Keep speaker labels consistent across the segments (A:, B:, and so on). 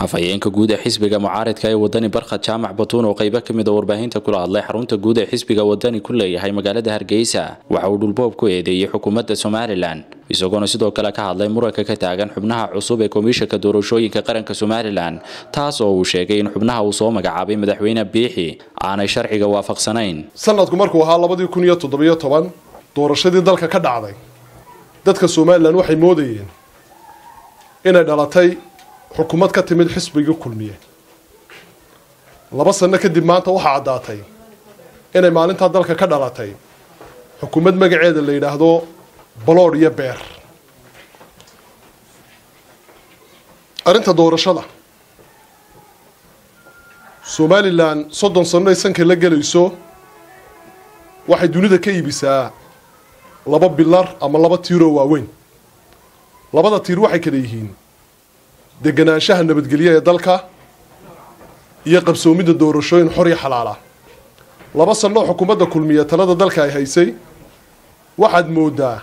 A: afhayeenka guud ee xisbiga mucaaridka ee wadani barkhad jaamac batuun oo qaybo ka mid a warbaahinta kula hadlay xarunta guud ee xisbiga wadani ku leeyahay magaalada hargeysa waxa uu dhulboob ku eedeeyey xukuumadda somalilan isagoona sidoo kale ka hadlay muranka ka taagan xubnaha cusub ee komishanka doorashooyinka qaranka somalilan taas oo uu sheegay in xubnaha uu soo magacaabay madaxweyne biixi aanay sharciga waafaqsanayn
B: sanadku markuu ahaa labadii kun iyo toddobiyo toban doorashadii dalka ka dhacday dadka somalilan waxay moodayeen inay dhalatay xukuumad ka timid xisbigii kulmiye laba sano kadib maanta waxaa caddaatay inay maalintaa dalka ka dhalatay xukuumad magaceeda la yidhaahdo baloodh iyo beer arrinta doorashada somalilan soddon sano ay sanka la gelayso waxay dunida ka iibisaa laba bilar ama laba tiiroo waaweyn labada tiir waxay kala yihiin deganaanshaha nabadgelyo ee dalka iyo qabsoomidda doorashooyin xor iyo xalaala laba sannoo xukuumadda kulmiya talada dalka ay haysay waxaad moodaa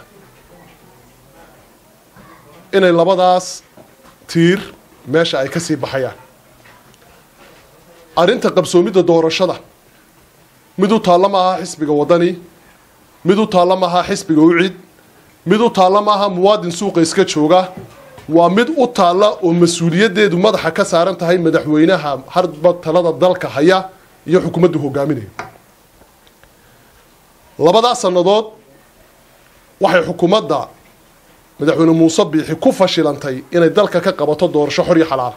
B: inay labadaas tiir meesha ay ka sii baxayaan arrinta qabsoomidda doorashada mid u taalla ma aha xisbiga waddani mid u taalla ma aha xisbiga ucid mid u taalla ma aha muwaadin suuqa iska jooga waa mid u taalla oo mas-uuliyaddeedu madaxa ka saaran tahay madaxweynaha harba talada dalka haya iyo xukuumaddu hogaaminaya labadaas sannadood waxay xukuumadda madaxweyne muuse biixi ku fashilantay inay dalka ka qabato doorasho xor iyo xalaala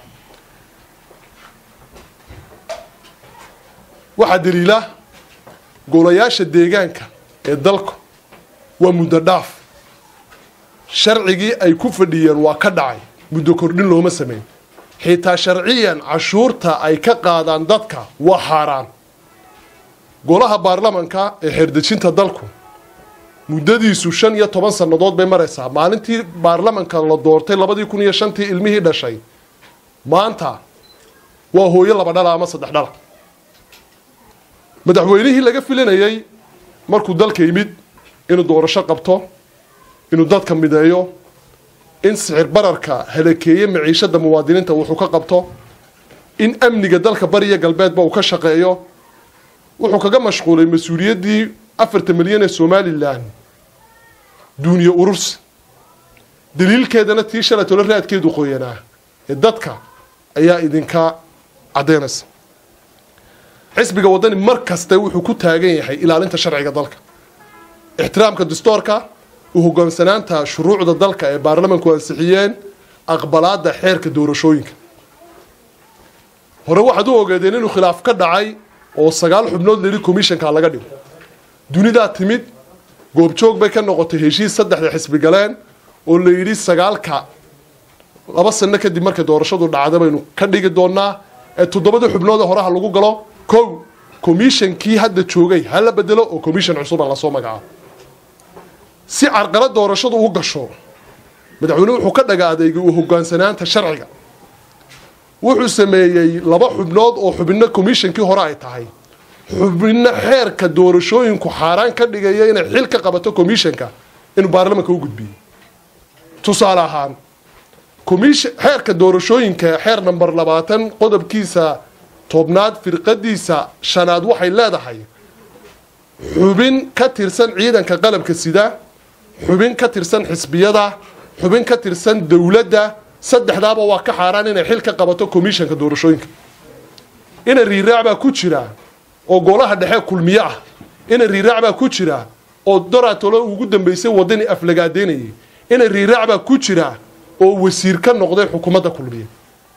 B: waxaa daliila golayaasha deegaanka ee dalku waa muddo dhaaf sharcigii ay ku fadhiyeen waa ka dhacay muddo kordhin looma sameyn xitaa sharciyan cashuurta ay ka qaadaan dadka waa xaaraan golaha baarlamanka ee xeerdejinta dalku muddadiisu shan iyo toban sannadood bay maraysaa maalintii baarlamanka la doortay labadii kun iyo shantii ilmihii dhashay maanta waa hooyo laba dhala ama saddex dhala madaxweynihii laga filanayay markuu dalka yimid inuu doorasho qabto inuu dadka mideeyo in sicir bararka halakeeye maciishada muwaadiniinta wuxuu ka qabto in amniga dalka bariya galbeedba uu ka shaqeeyo wuxuu kaga mashquulay mas-uuliyaddii afarta milyan ee somalilan duuniye urursi daliilkeedana tii shalay tolo raadkeedu qoyanaa ee dadka ayaa idinka caddaynaysa xisbiga waddani mar kaste wuxuu ku taagan yahay ilaalinta sharciga dalka ixtiraamka dastoorka u hogaansanaanta shuruucda dalka ee baarlamanku ansixiyeen aqbalaada xeerka doorashooyinka hore waxaad u ogeedeen inuu khilaaf ka dhacay oo sagaal xubnood layidhi commissionka laga dhigo dunidaa timid goobjoog bay ka noqotay heshiis saddexda xisbi galeen oo la yidhi sagaalka laba sano kadib markay doorashadu dhacda baynu ka dhigi doonaa ee toddobadii xubnood ee horeha lagu galo kow commishonkii hadda joogay ha la bedelo oo commission cusuba lasoo magacaabo si carqala doorashadu u gasho madaxweyne wuxuu ka dhaga adeegay uu hogaansanaanta sharciga wuxuu sameeyey laba xubnood oo xubinno commishonkii hore ay tahay xubinno xeerka doorashooyinku xaaraan ka dhigaya inay xil ka qabato commissionka inuu baarlamanka u gudbiyey tusaale ahaan xeerka doorashooyinka xeer namber labaatan qodobkiisa tobnaad firqadiisa shanaad waxay leedahay xubin ka tirsan ciidanka qalabka sida xubin ka tirsan xisbiyada xubin ka tirsan dowladda saddexdaaba waa ka xaaraan inay xil ka qabato commissionka doorashooyinka ina riiraac baa ku jira oo golaha dhexe kulmiye ah ina riiraac baa ku jira oo doratolo ugu dambeysay wadani aflagaadeynayay ina riiraac baa ku jira oo wasiir ka noqday xukuumadda kulmiye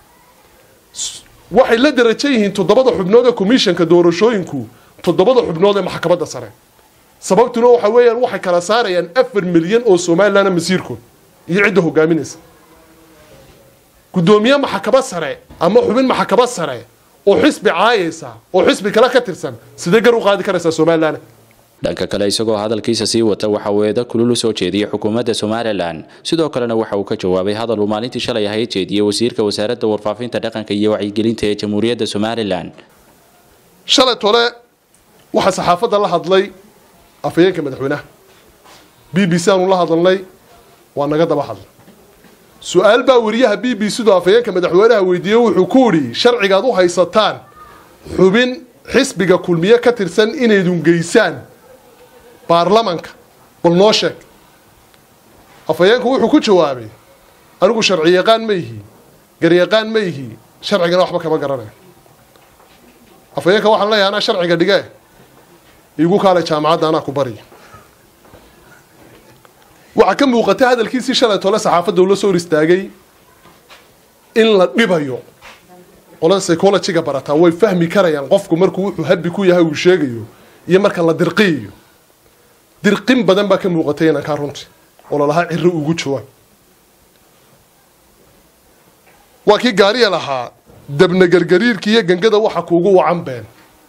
B: waxay la darajo yihiin toddobada xubnood ee commissionka doorashooyinku toddobada xubnood ee maxkamadda sare sababtuna waxa weeyaan waxay kala saarayaan afar milyan oo somalilan masiirkood iyo cidda hogaaminaysa guddoomiye maxkamad sare ama xubin maxkamad sare oo xisbi caayaysa oo xisbi kale ka tirsan sidee gar u qaadi karaysaa somalilan
A: dhanka kale isagoo hadalkiisa sii wata waxa uu eeda kulul u soo jeediyey xukuumadda somalilan sidoo kalena waxa uu ka jawaabay hadal uu maalintii shalay ahayd jeediyey wasiirka wasaaradda warfaafinta dhaqanka iyo wacyigelinta ee jamhuuriyadda somalilan
B: shalay tole waxaa saxaafadda la hadlay afhayeenka madaxweynaha b b c aanu la hadalnay waa naga daba hadlay su-aal baa wariyaha b b c du afhayeenka madaxweynaha weydiiyey wuxuu ku idhi sharcigaad u haysataan xubin xisbiga kulmiye ka tirsan inaydun geysaan baarlamanka bal noo sheeg afhayeenku wuxuu ku jawaabay anigu sharci yaqaan ma ihi garyaqaan ma ihi sharcigana waxba kama garanaya afhayeenka waxaan leeyahay anaa sharciga dhige iigu kaalay jaamacadda anaa ku bariya waxaa ka muuqatay hadalkiisii shalay tole saxaafadda ula soo hor istaagay in la dhibayo qolada psychologyga barataa way fahmi karayaan qofku markuu wuxuu habi ku yahay uu sheegayo iyo marka la dirqiyayo dirqin badan baa ka muuqatay inankaa runtii oo lalahaa ciro ugu jawaab waa kii gaariya lahaa dabna gargariirka iyo gangada waxa kuugu wacan been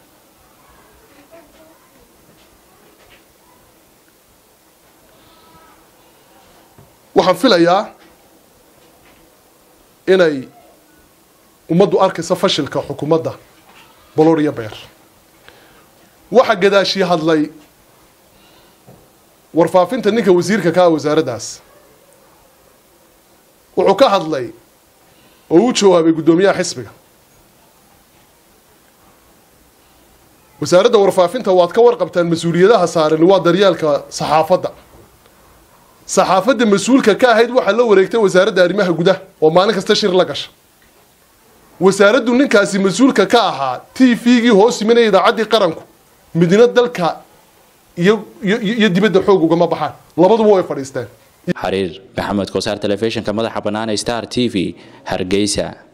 B: waxaan filayaa inay ummaddu arkayso fashilka xukuumadda bolor iyo beer waxaa gadaashii hadlay warfaafinta ninka wasiirka ka ah wasaaraddaas wuxuu ka hadlay oo u jawaabay guddoomiyaha xisbiga wasaaradda warfaafinta waad ka warqabtaan mas-uuliyadaha saaran waa daryeelka saxaafadda saxaafadda mas-uulka ka ahayd waxaa la wareegtay wasaaradda arrimaha gudaha oo maalin kasta shir la gasha wasaaraddu ninkaasi mas-uulka ka ahaa t v-gii hoos yiminaya idaacaddii qaranku midna dalka iyo iyo dibadda xoog ugama baxaan labaduba way fadhiisteen
A: xariir maxamed kosaar telefishinka madaxa bannaan star t v hargeysa